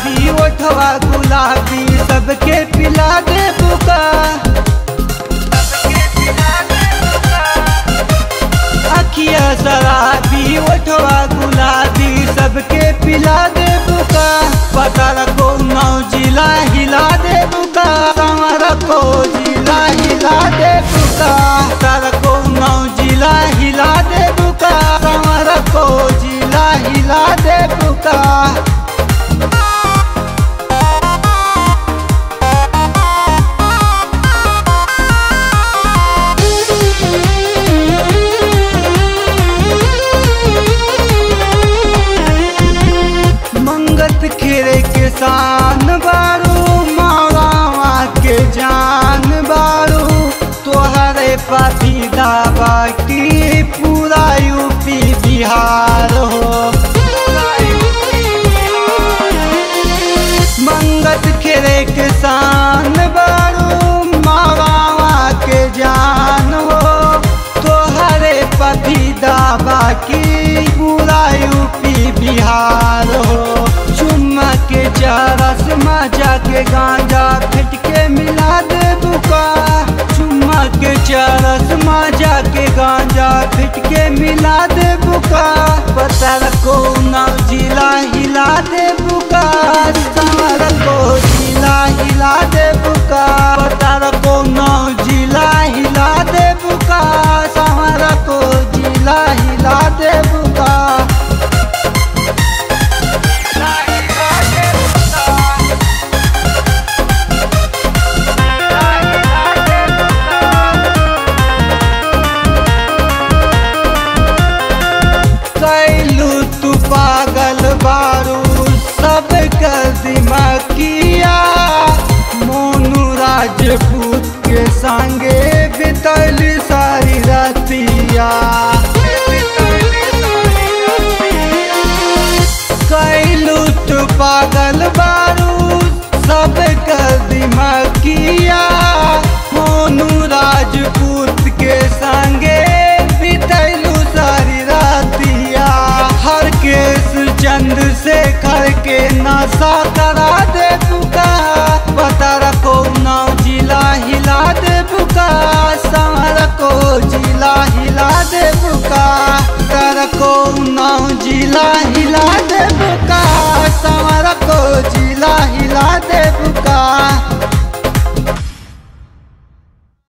शराबी ओठवा गुलाबी सबके पिला दे बुका अखिया शराबी ओठवा गुलाबी सबके पिला दे बुका पता रखो नौ जिला हिला दे बुका संवर को जिला हिला दे बुका पता रखो नौ जिला हिला दे बुका संवर को जिला हिला दे बुका मंगत खेरे के शान बारू मावा के जान बारू तोहरे पाती दावा की पूरा यूपी बिहार हो मंगत खेरे के शान बारू मावा के जान हो तोहरे पति दावा की पूरा यूपी बिहार हो चुम्मा के चरस मजा के गांजा फिट के मिला दे बुका चुम्मा के चरस मजा के गांजा फिट के मिला दे बुका पता रखो ना जिला हिला दे बुका समर को जिला हिला दे बुका पता रखो ना जिला हिला दे बुका समर को जिला हिला दे बुका कैलू तू पागल बारू सब कर दिमागिया मोनू राजपूत के संगे बितल सारी रतिया कैलू तू पागल बारू सब कर दिमागिया मोनू राजपूत के संगे बितैलू सारी रातिया हर केस चंद से कर के नशा करा